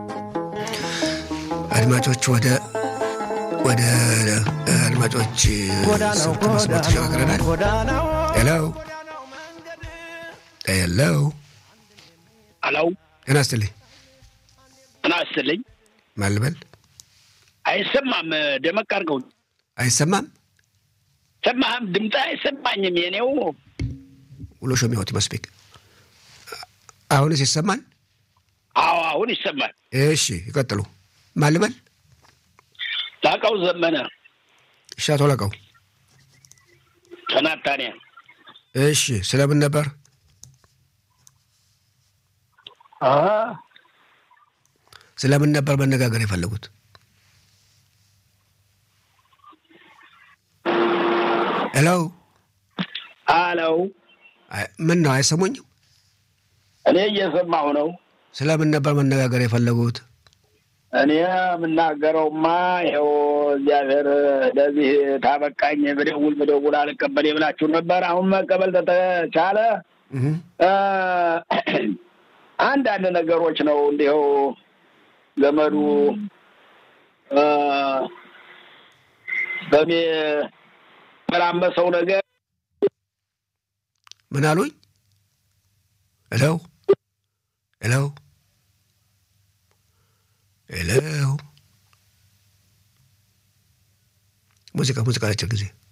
አድማጮች ወደ ወደ አድማጮች ስልክ መስመር ተሸጋግረናል። ሄሎ ሄሎ፣ አለው ጤና ይስጥልኝ። ጤና ይስጥልኝ። ማን ልበል? አይሰማም። ደመቅ አድርገው። አይሰማም። ሰማህም? ድምፅ አይሰማኝም። የኔው ውሎ ሾሚያወት መስቤቅ አሁንስ ይሰማል? አዎ፣ አሁን ይሰማል። እሺ ይቀጥሉ። ማን ልበል? ላቀው ዘመነ እሺ፣ አቶ ላቀው ከናታንያ። እሺ፣ ስለምን ነበር? ስለምን ነበር መነጋገር የፈለጉት? ሄሎ አለው ምን ነው አይሰሙኝም? እኔ እየሰማሁ ነው። ስለምን ነበር መነጋገር የፈለጉት? እኔ የምናገረውማ ይኸው እግዚአብሔር ለዚህ ታበቃኝ ብደውል ብደውል አልቀበል የብላችሁ ነበር። አሁን መቀበል ተቻለ። አንዳንድ ነገሮች ነው እንዲሁ ዘመዱ በሚመላመሰው ነገር ምን አሉኝ? ሄሎ ሄሎ ሄሎ ሙዚቃ ሙዚቃ አጭር ጊዜ